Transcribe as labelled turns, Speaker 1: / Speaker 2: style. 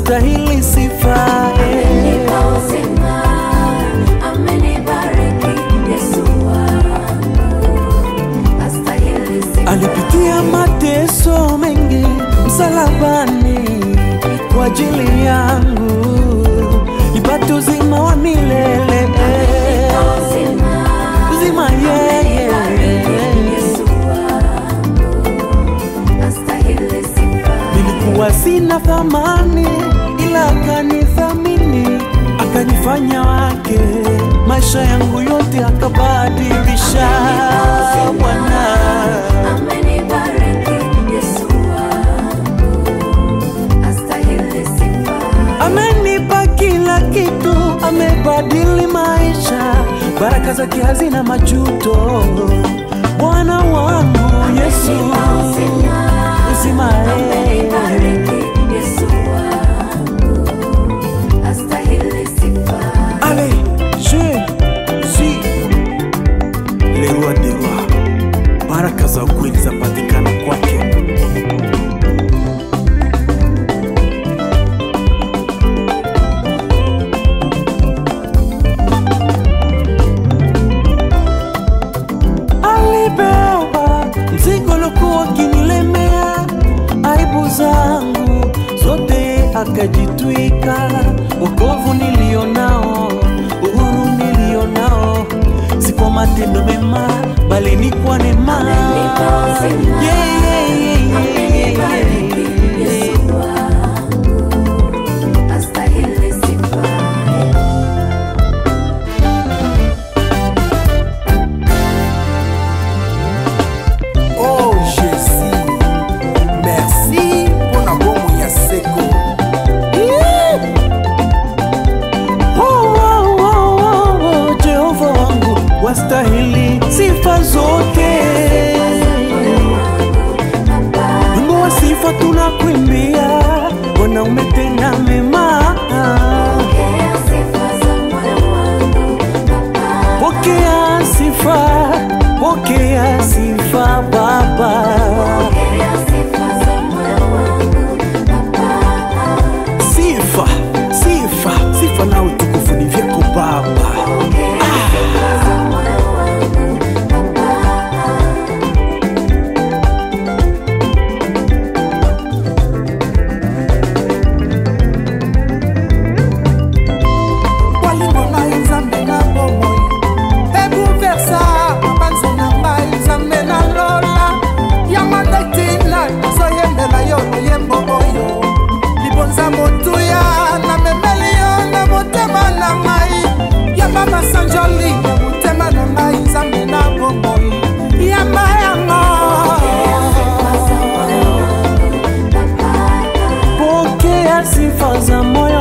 Speaker 1: wastahili sifa eh.
Speaker 2: Amenipa uzima, amenibariki, Yesu wangu. Astahili sifa.
Speaker 1: alipitia mateso mengi msalabani kwa ajili yangu nipate uzima wa milele
Speaker 2: Amenipa uzima,
Speaker 1: uzima yeye
Speaker 2: amenibariki, Yesu wangu. Astahili sifa.
Speaker 1: nilikuwa sina thamani ila akanithamini akanifanya wake maisha yangu yote akabadilisha bwana
Speaker 2: Amenibariki, Yesu wangu. Astahili sifa.
Speaker 1: amenipa kila kitu, amebadili maisha, baraka zake hazina majuto. Bwana wangu Yesu, uzima eh. Allez, je suis le roi des rois. Baraka za ukweli zapatikana kwake. alibeba mzigo lokuwa kinilemea, aibu zangu zote akajitwika. Wokovu nilionao, uhuru nilionao, si kwa matendo mema, bali ni kwa neema.
Speaker 2: Amenipa uzima,
Speaker 1: Yeah, yeah, yeah, yeah, yeah, yeah, yeah.
Speaker 3: Oh Jésus, merci mpona bomo ya seko.
Speaker 1: Oh, oh, oh, oh, oh, Jehova wangu wastahili sifa zote. Wimbo wa sifa tunakuimbia, Bwana umetenda mema. Pokea sifa, pokea sifa Baba. Sifa, sifa, sifa na utukufu ni vyako Baba.
Speaker 3: bolingo ngai nzambe na bomoi ebuversa mabanzo na ngai nzambe na lola yango nde ntina nazoyembela yo loyembo oyo libonza motuya namemeli yo na motema na ngai yamba masanjoli na motema na ngai nzambe na bomoi yamba yango
Speaker 1: Pokea sifa za moyo